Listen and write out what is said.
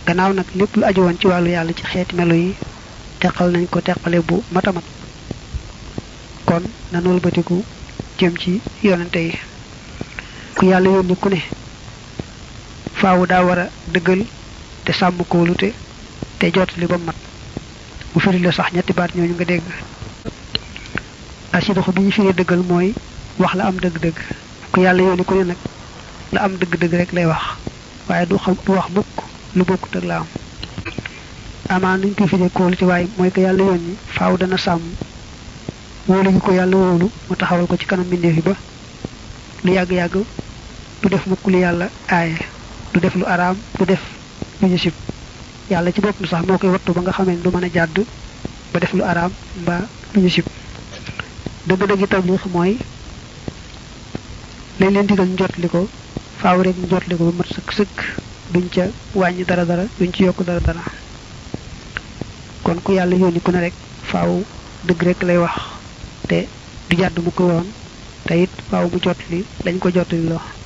gannaaw nag lépp lu aju woon ci wàllu yàlla ci xeeti melo yi teqal nañ ko teqale bu matamat kon nanu wëlbatiku jëm ci yonante yi ku yàlla yónni ku ne faawu daa war a dëggal te sàmm kóolute te jotali ba mat mu firi la sax ñetti baat ñooñu nga dégg asidoxo bi ñu firi dëggal mooy wax la am dëgg-dëgg ku yàlla yónni ku ne nag la am dëgg-dëgg rek lay wax waaye du xam du wax mukk lu bokkut ak la am amaan nuñ koy firee kóolute waaye mooy ko yàlla yónni faaw dana sàmm wóolu gi ko yàlla wóolu mu taxawal ko ci kanam mbindeef yi ba lu yàgg-yàgg du def mukk lu yàlla aaye du def lu araam du def lu ñu sib yàlla ci boppam sax moo koy wattu ba nga xamee du mën a jàdd ba def lu araam mbaa lu ñu sib dëgg-dëgg tabliix mooy lañ leen digal njotli ko faaw rek njotli ko ba mat sëkk sëkk duñ ca wàññi dara dara duñ ci yokk dara dara kon ku yàlla yónni ku ne rek faaw dëgg rek lay wax te du jàdd mu ko yoon te it faaw mu jotli lañ ko jotli loo